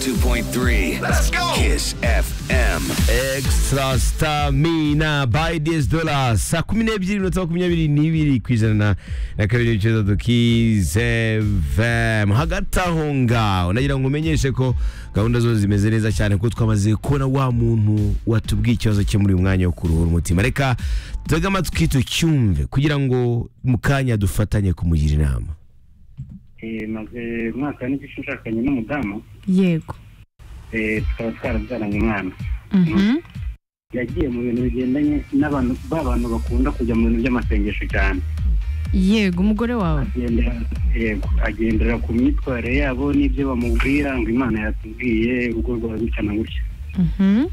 101.3. Let's go. Kiss FM. extra stamina by DS dollars saa kumi n'ebyiri iminota makumyabiri n'ibiri ku ijana na- na kabiri n'ibicuruza dukize vemu hagati aho ngaho nagira ngo umenyeshe ko gahunda zose zimeze neza cyane kuko twamaze kubona wa muntu watubwiye ikibazo cye muri uyu mwanya wo kuruhura umutima reka tege amatwi tucyumve kugira ngo mu kanya dufatanye kumugira inama Eh, maze umwaka n'igice nshakanye n'umudamu yego eh, tukaba twarabyaranye umwana Mhm. yagiye mu bintu bigendanye n'abantu b'abantu bakunda kujya mu bintu by'amasengesho cyane yego umugore wawe Agendera- yego agendera ku myitwarire yabo n'ibyo bamubwira ngo imana yatubwiye urugo rwa gutya na gutya Mhm.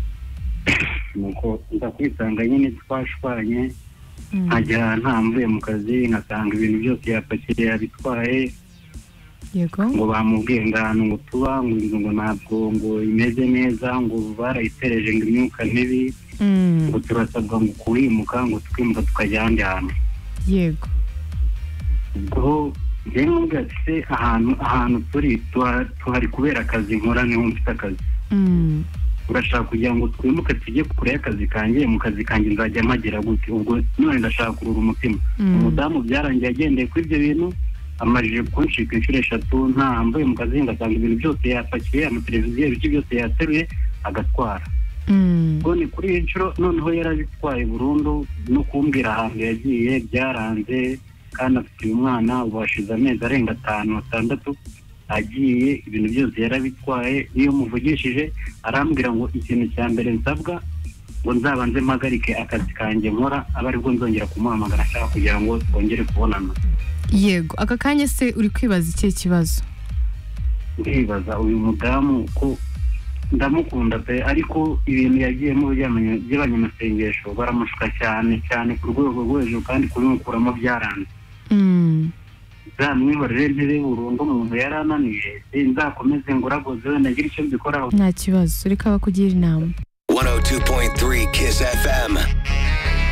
nuko nza kwisanga nyine twashwanye Mm. nkagera ntamvuye mu kazi nkasanga ibintu byose yapakiye yabitwaye yego ngo bamubwiye ngo ahantu ngo tuba ngo inzu ngo ntabwo ngo imeze neza ngo barayitereje ngo imyuka mibi Mm. ngo turasabwa ngo kuhimuka ngo tukimuka tukajya ahandi hantu yego ubwo njyewe n'ubwo ati ahantu ahantu turi tuha- tuhari kubera akazi nkora niho mfite akazi Mm. urashaka kugira ngo twimuke tujye kure y'akazi kanjye mu kazi kanjye nzajya mpagera gute ubwo none ndashaka kurura umutima Mm. umudamu byarangiye agendeye kuri ibyo bintu amajije kunshika inshuro eshatu ntambuye mu kazi ngasanga ibintu byose yapakiye amateleviziyo ibiki byose yateruye agatwara Mm. ubwo ni kuri iyi nshuro noneho yarabitwaye burundu no kumbwira ahantu yagiye byaranze kandi afite uyu mwana ubu hashize amezi arenga atanu atandatu agiye ibintu byose yarabitwaye iyo muvugishije arambwira ngo ikintu cya mbere nsabwa ngo nzabanze mpagarike akazi kanjye nkora abe aribwo nzongera kumuhamagara ashaka kugira ngo twongere kubonana yego aka kanya se uri kwibaza ikihe kibazo ndibaza uyu mudamu ko ndamukunda pe ariko ibintu yagiyemo bijyanye- by'abanya amasengesho baramushuka cyane cyane ku rwego rwo hejuru kandi kubimukuramo byaranze Mm. nzamwihorere ntebe burundu umuntu yari ananiye nzakomeze ngoragoze wenda ngire icyo mbikoraho nta kibazo reka bakugira inama 102.3 Kiss FM.